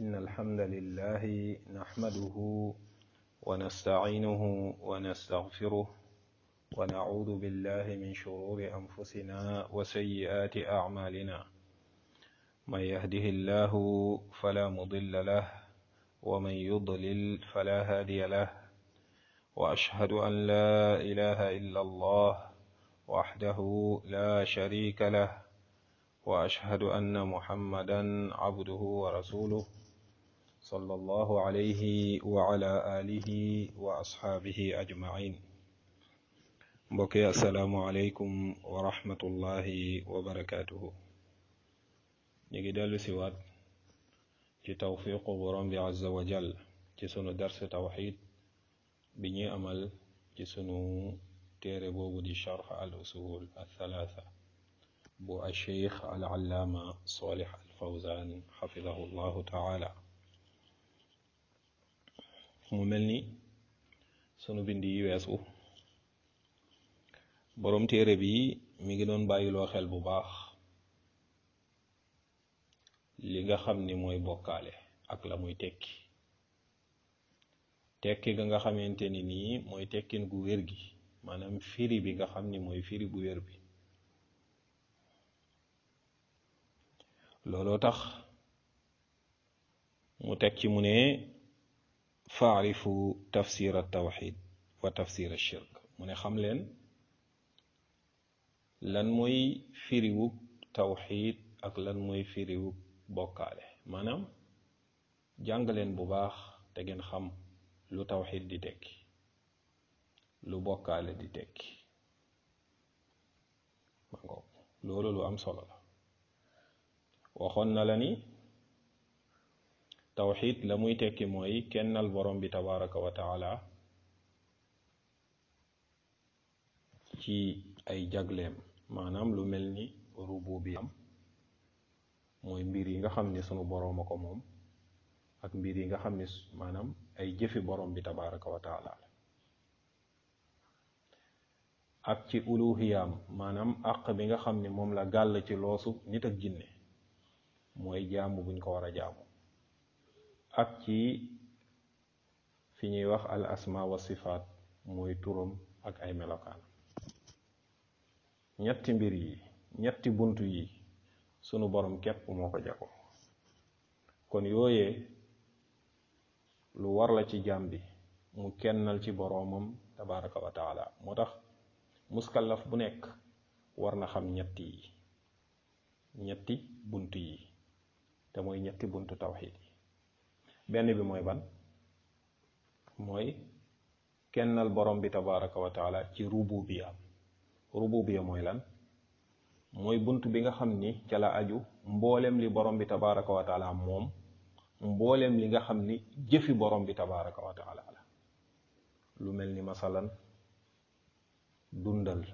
إن الحمد لله نحمده ونستعينه ونستغفره ونعوذ بالله من شرور أنفسنا وسيئات أعمالنا من يهده الله فلا مضل له ومن يضلل فلا هادي له وأشهد أن لا إله إلا الله وحده لا شريك له وأشهد أن محمدا عبده ورسوله صلى الله عليه وعلى آله وأصحابه أجمعين mbokki asalaamualeykum wa rahmatullahi wa barakaatuhu ñu ngi dellu siwaat ci tawfiqu borom bi azza wa jal ci sunu dars tawxid bi ñuy amal ci sunu téere boobu di charx al usul al thalatha bu al cheikh al allaama salih al fawzan xafidahu llahu taala mu mel ni sunu bind yi weesu boroom téere bi mi ngi doon bàyyiloo xel bu baax li nga xam ni mooy bokkaale ak la muy tekki tekki ga nga xamante ni nii mooy tekkin gu wér gi maanaam firi bi nga xam ni mooy firi bu wér bi looloo tax mu teg ci mu ne faarifu tafsir al tawxid wa tafsir al shirk mu ne xam leen lan mooy firiwug tawxid ak lan mooy firiwug bokkaale maanaam jàng leen bu baax te ngeen xam lu tawxid di tekki lu bokkaale di tekki mangoog loolu lu am solo la waxoon na la ni tawxid la muy tekki mooy kennal borom bi tabaraka wa taala ci ay jagleem maanaam lu mel ni rububiyam mooy mbir yi nga xam ni sunu boroom a ko moom ak mbir yi nga xam ni maanaam ay jëfi borom bi tabaraka wa taala ak ci uluhiyam maanaam àq bi nga xam ni moom la gàll ci loosu nit ak jinne mooy jaamu buñ ko war a jaamu ak ci fi ñuy wax al asma wa sifaat mooy turam ak ay melokaan ñetti mbir yi ñetti bunt yi sunu borom képp moo ko jago kon yooyee lu war la ci jaam bi mu kennal ci boroomam tabaraka wa taala moo tax muskallaf bu nekk war na xam ñetti yi ñetti bunt yi te mooy ñetti buntu tawxid yi benn bi mooy ban mooy kennal borom bi tabaraka wa taala ci rububiyaam rububiya mooy lan mooy bunt bi nga xam ni ca la aju mboolem li borom bi tabaraka wa taala moom mboolem li nga xam ni jëfi borom bi tabaraka wa taala la lu mel ni masalan dundal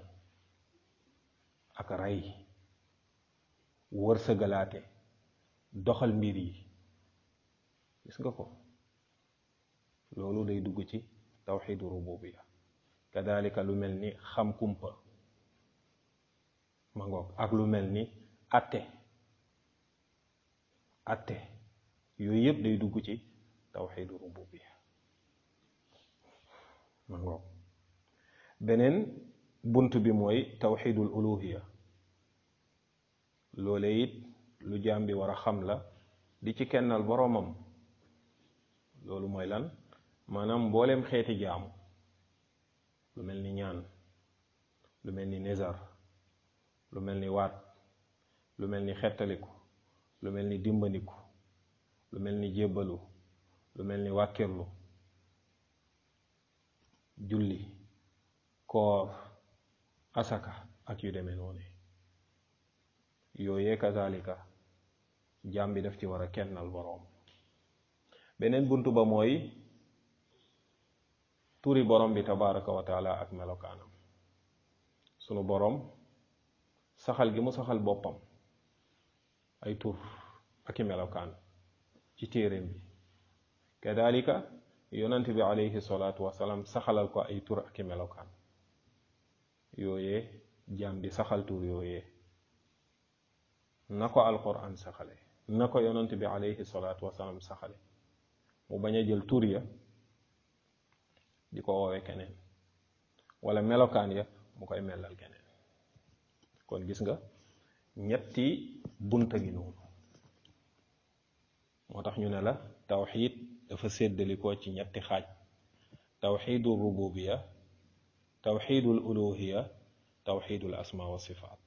ak rey wërsëgalaate doxal mbir yi gis nga ko loolu day dugg ci tawxidu rububiya kadalika lu mel ni xam kumpa ma ngoog ak lu mel ni atte atte yooyu yëpp day dugg ci tawxidu rububiya ma ngoog beneen bunt bi mooy tawxidul uluhiya loole it lu jaam bi war a xam la di ci kennal boroomam loolu mooy lan maanaam mbooleem xeeti jaamu lu mel ni ñaan lu mel ni nizar lu mel ni waat lu mel ni xettaliku lu mel ni dimbandiku lu mel ni jébbalu lu mel ni wàkkirlu julli koor asaka ak yu demee noonu yooyee kazalika jaam bi daf ci war a kennal boroom beneen buntu ba mooy turi borom bi tabaraka wa taala ak melokaanam sunu boroom saxal gi mu saxal boppam ay tur ak i melokaan ci téeréem bi kadalika yonent bi alayhi salaatu wasalaam saxalal ko ay tur ak i melokaan yooyee jaam bi saxal tur yooyee na ko alquran saxale na ko yonent bi alayhi salaatu wasalaam saxale mu bañ a jël tur ya di ko woowe keneen wala melokaan ya mu koy melal keneen kon gis nga ñetti bunta gi noonu moo tax ñu ne la tawxid dafa séddalikoo ci ñetti xaaj tawxidul rububiya tawxidul uluhiya tawxidul asma wa sifaat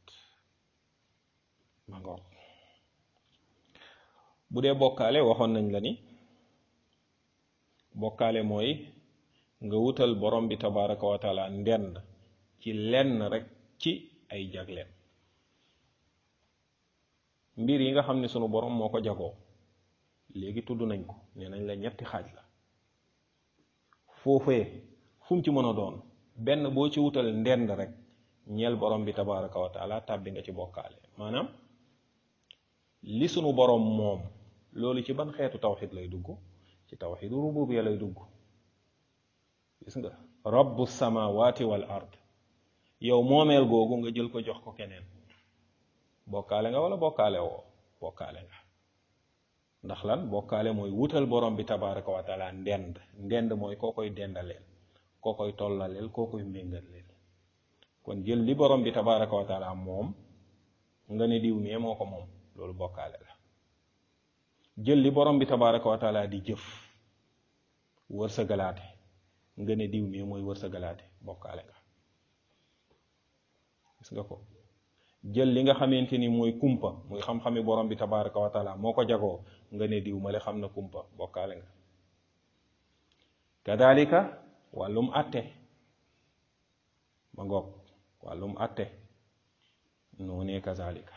ma ngoog bu dee bokkaale waxoon nañ la ni bokkaale mooy nga wutal borom bi tabaraka wa taala ndend ci lenn rek ci ay jagleen mbir yi nga xam ne sunu borom moo ko jagoo léegi tudd nañ ko nee nañ la ñetti xaaj la foofee fu mu ci mën a doon benn boo ci wutal ndend rek ñeel borom bi tabaraka wa taala tàbbi nga ci bokkaale maanaam li sunu borom moom loolu ci ban xeetu tawxid lay dugg ci tawxidu rububiya lay dugg gis nga rabbu samawati wal ard yow moomeel googu nga jël ko jox ko keneen bokkaale nga wala bokkaale woo bokkaale nga ndax lan bokkaale mooy wutal borom bi tabaraka wa taala ndend ndend mooy koo koy dendaleel koo koy tollaleel koo koy méngaleel kon jël li borom bi tabaraka wa taala moom nga ne diw mee moo ko moom loolu bokkaale la jël li borom bi tabaraka wa taala di jëf wërsëgalaate nga ne diw mee mooy wërsëgalaate bokkaale nga gis nga ko jël li nga xamante ni mooy kumpa muy xam-xami borom bi tabaraka wa taala moo ko jagoo nga ne diw male xam na kumpa bokkaale nga kadalika wàllum atte ma ngoog wàllum atte noonee kazalika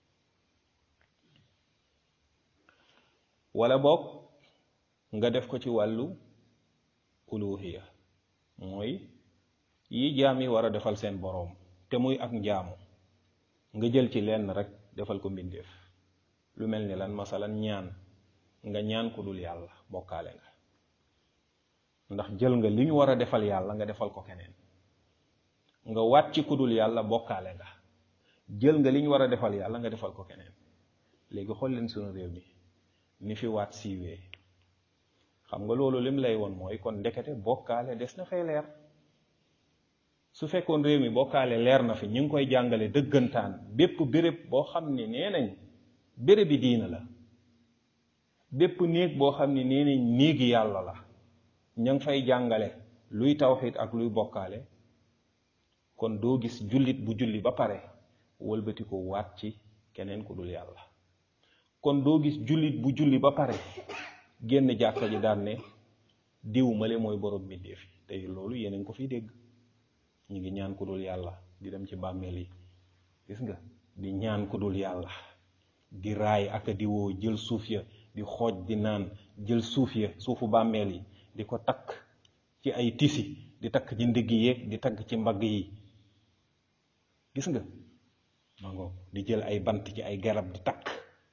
wala boog nga def ko ci wàllu uluhiya mooy yi jaam yi war a defal seen boroom te muy ak njaamu nga jël ci lenn rek defal ko mbindeef lu mel ni lan masalan ñaan nga ñaan ku dul yàlla bokkaale nga ndax jël nga li ñu war a defal yàlla nga defal ko keneen nga waat ci ku dul yàlla bokkaale nga jël nga li ñu war a defal yàlla nga defal ko keneen léegi xool leen sunu réew mi ni fi waat siiwee xam nga loolu lim lay woon mooy kon ndekete bokkaale des na fay leer su fekkoon réew mi bokkaale leer na fi ñu ngi koy jàngale dëggantaan bépp béréb boo xam ne nee nañ béréb bi diina la bépp néeg boo xam ne nee nañ néegi yàlla la ña ngi fay jàngale luy tawxiid ak luy bokkaale kon doo gis jullit bu julli ba pare wëlbati ko waat ci keneen ku dul yàlla kon doo gis jullit bu julli ba pare génn jàkka ji daan ne diw male mooy borom mbindéef yi tey loolu yéen a ngi ko fiy dégg ñu ngi ñaan ku dul yàlla di dem ci bàmmeel yi gis nga di ñaan ku dul yàlla di raay ak di woo jël suuf ya di xooj di naan jël suuf ya suufu bàmmeel yi di ko takk ci ay tisi di takk ci ndigg yeeg di takk ci mbagg yi gis nga ma ngoog di jël ay bant ci ay garab di takk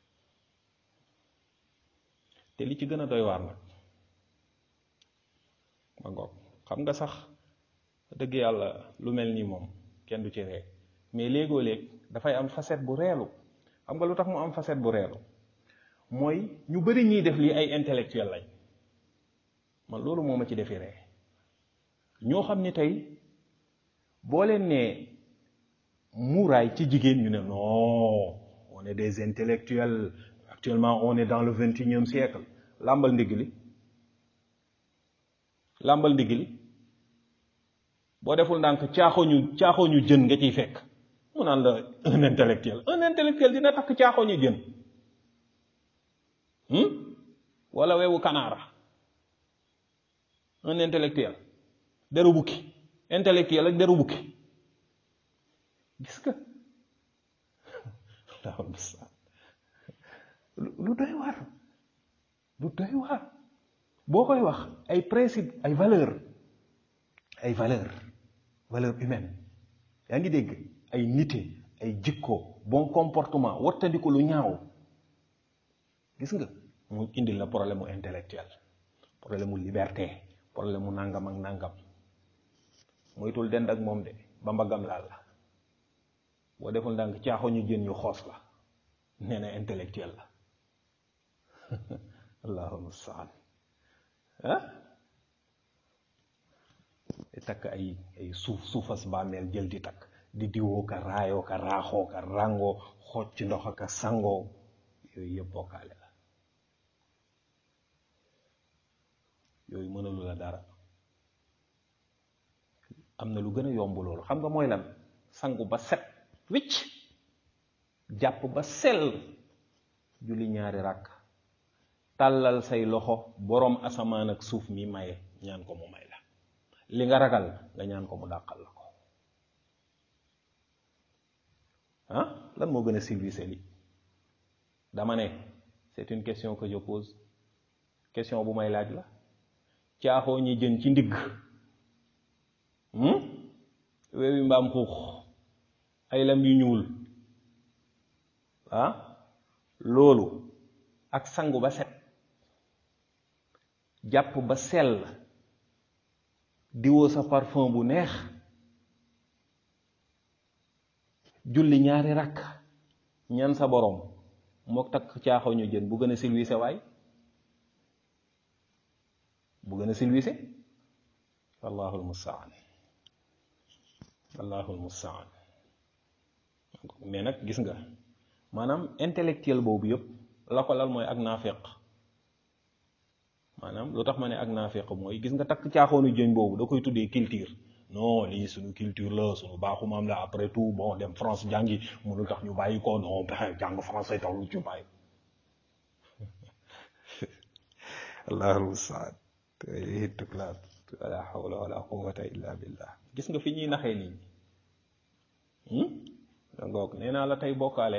te li ci gën a doy waar nag ma ngoog xam nga sax dëgg yàlla lu mel nii moom kenn du ci ree mais léegoo léeg dafay am facette bu reelu xam nga lu tax mu am facette bu reelu mooy ñu bari ñuy def lii ay intellectuel lañ man loolu moo ma ci defi ree ñoo xam ni tey boo leen nee muuraay ci jigéen ñu ne non on est des intellectuels actuellement on est dans le vingt et unième siècle làmbal ndigg li làmbal ndigg li boo deful ndànk caaxoo ñu caaxoo ñu jën nga ciy fekk mu naan la un intellectuel un intellectuel dina takk caaxoo ñu jën wala wewu kanaara un intellectuel deru bukki intellectuel ak deru bukki gis nga lu doy waar lu doy waar boo koy wax ay principe ay valeur ay valeur valeur humaine yaa ngi dégg ay nite ay jikko bon comportement wattandiku lu ñaaw gis nga mu indil la problème mu intellectuel problème mu liberté problème mu nangam ak nangam moytul dend ak moom de ba mbaggam laal la boo deful ndànk caaxo ñu jën ñu xoos la nee na intellectuel la allahu mustaan ah di takk ay ay suuf suufas bàmmeel jël di takk di diwoo ka raayoo ka raaxoo ka ràngoo xooj ci ndox ka sangoo yooyu yëpp bokkaale la yooyu mënalu la dara am na lu gën a yomb loolu xam nga mooy lan sangu ba set wicc jàpp ba sell julli ñaari ràkk tàllal say loxo boroom asamaan ak suuf mi maye ñaan ko mu may la li nga ragal nga ñaan ko mu dàqal la ko ah lan moo gën a civilisé li dama ne c'est une question que je pose question bu may laaj la caaxoo ñi jën ci ndigg weewi mbaam xuux ay lam yu ñuul ah loolu ak sangu ba set jàpp ba sell diwoo sa parfum bu neex julli ñaari rakk ñaan sa boroom mook takk caaxoo ñu jën bu gën a silwise waay bu gën a silwise wallaahu almustaan wallaahu almustaan mais nag gis nga maanaam intellectuel boobu yëpp la ko lal mooy ak naafeq maanaam lu tax ma ne ak naafeq mooy gis nga takk caaxoonu jën boobu da koy tuddee culture non lii suñu culture la suñu baaxu maam la après tout bon dem France jàngi mënul tax ñu bàyyi ko non jàng français tax lu ci bàyyi allahu mustaan tuklaat wala hawla wala quwwata illa billah gis nga fi ñuy naxee nit ñi dangoog nee naa la tey bokkaale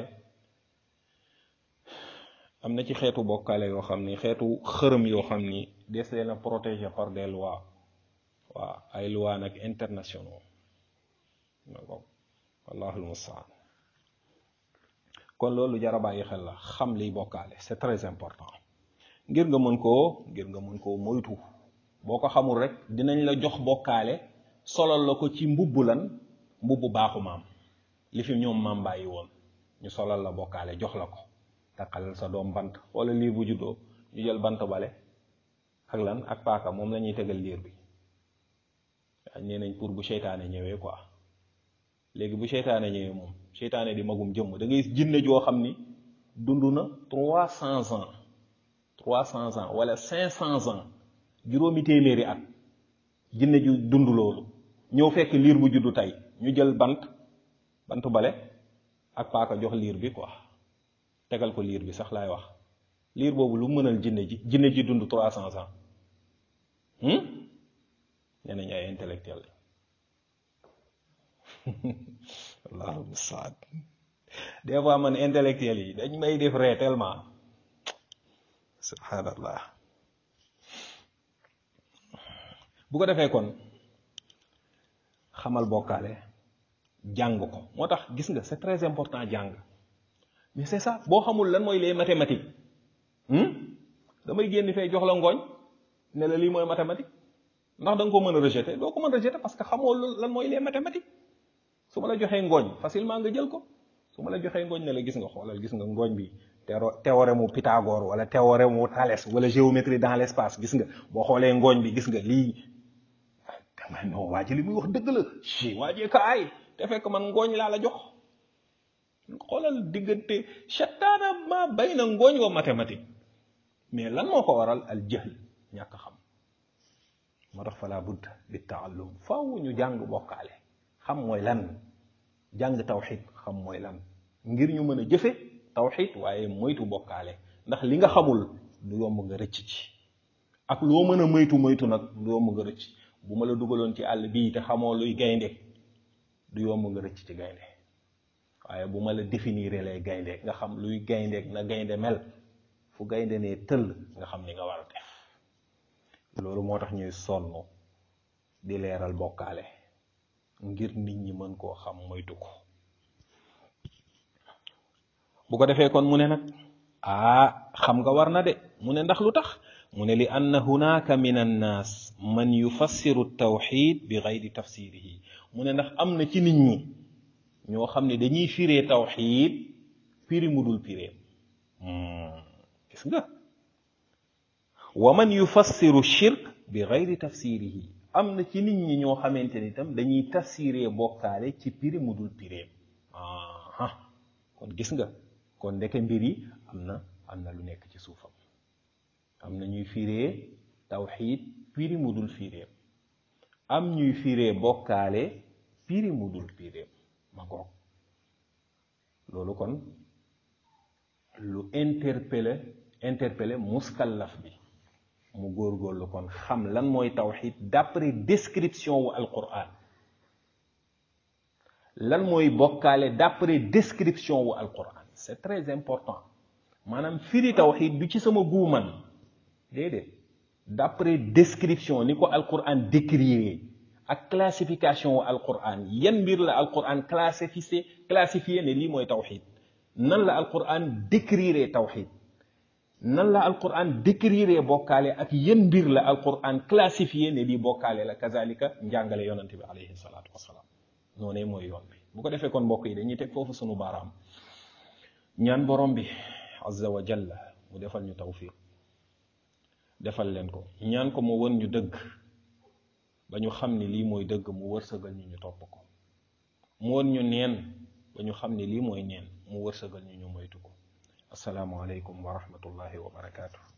am na ci xeetu bokkaale yoo xam ni xeetu xërëm yoo xam ni des leen a protégé par des lois waaw ay lois nag internationaux dangoog wallahul mustaan kon loolu jara bàyyi xel la xam liy bokkaale c'est très important ngir nga mën koo ngir nga mën koo moytu boo ko xamul rek dinañ la jox bokkaale solal la ko ci mbubb lan mbubbu baaxu maam li fi ñoom maam bàyyi woon ñu solal la bokkaale jox la ko takkal sa doom bant wala liir bu juddoo ñu jël bant bale ak lan ak paaka moom la ñuy tegal liir bi waaye nee nañ pour bu seytaane ñëwee quoi léegi bu seytaane ñëwee moom seytaane di magum jëmm da ngay jinne joo xam ni dund na trois cents ans trois cents ans wala cinq cents ans juróomi téeméeri at jinne ju dund loolu ñëw fekk liir bu juddu tey ñu jël bant bant bale ak paaka jox liir bi quoi tegal ko liir bi sax laay wax liir boobu lu mënal jinne ji jinne ji dund trois cents ans nee nañ ay intellectuel allahu musta'an des fois man intellectuel yi dañ may def ree tellement subhanallah bu ko defee kon xamal bokkaale jàng ko moo tax gis nga c'est très important jàng mais c'est ça boo xamul lan mooy les mathématiques damay génn fee jox la ngooñ ne la lii mooy mathématique ndax da nga ko mën a rejeter doo ko mën a rejeter parce que xamoo lan mooy les mathématiques su ma la joxee ngooñ facilement nga jël ko su ma la joxee ngooñ ne la gis nga xoolal gis nga ngooñ bi théorème mu Pythagore wala théorème mu Thalès wala géométrie dans l'espace gis nga boo xoolee ngooñ bi gis nga lii dama non waa ji li muy wax dëgg la si waa jee ka ay te fekk man ngooñ laa la jox xoolal diggante shattaana ma bay na ngooñ wa mathématique mais lan moo ko waral al jahl ñàkk xam moo tax fala budd bi taallum faaw ñu jàng bokkaale xam mooy lan jàng tawxid xam mooy lan ngir ñu mën a jëfe tawxid waaye moytu bokkaale ndax li nga xamul du yomb nga rëcc ci ak loo mën a moytu moytu nag du yomb nga rëcc bu ma la dugaloon ci àll bii te xamoo luy gaynde du yomb nga rëcc ci gaynde waaye bu ma la définir lay gaynde nga xam luy gaynde na gaynde mel fu gaynde ne tëll nga xam ni nga war a def loolu moo tax ñuy sonn di leeral bokkaale ngir nit ñi mën koo xam moytu ko bu ko defee kon mu ne nag ah xam nga war na de mu ne ndax lu tax mu ne li anna hunaka min annaas man yufassiru tawxid bi gayri tafsirihi mu ne ndax am na ci nit ñi ñoo xam ne dañuy firee tawxid firi mu dul firee gis nga wa man yufassiru shirk bi gayri tafsirihi am na ci nit ñi ñoo xamante ni itam dañuy tafsiree bokkaale ci piri mu dul pireem aha kon gis nga kon ndeke mbir yi am na am na lu nekk ci suufam am na ñuy firee tawxiid piri mu dul fireem am ñuy firee bokkaale piri mu dul pireem ma ngoog loolu kon lu interpellé interpellé muskallaf bi mu góorgóorlu kon xam lan mooy tawxid d'après description wu alquran lan mooy bokkaale d'après description wu alquran c'est très important maanaam firi tawxid du ci sama guuman déedéet d'après description ni ko alquran décrire ak classification wu alquran yan mbir la alquran classifié classifié ne lii mooy tawxid nan la alquran décrire tawxid nan la alquran décrire bokkaale ak yan mbir la alquran classifié ne lii bokkaale la kazalika njàngale yonante bi alayhi salaatu wasalaam noonee mooy yoon bi bu ko defee kon mbokk yi dañuy teg foofu sunu baaraam ñaan borom bi azza wa jalla mu defal ñu tawfiq defal leen ko ñaan ko mu won ñu dëgg ba ñu xam ni lii mooy dëgg mu wërsëgal ñu ñu topp ko mu won ñu neen ba ñu xam ni lii mooy neen mu wërsëgal ñu ñu moytu ko assalaamu aleykum wa rahmatullahi wa barakaatu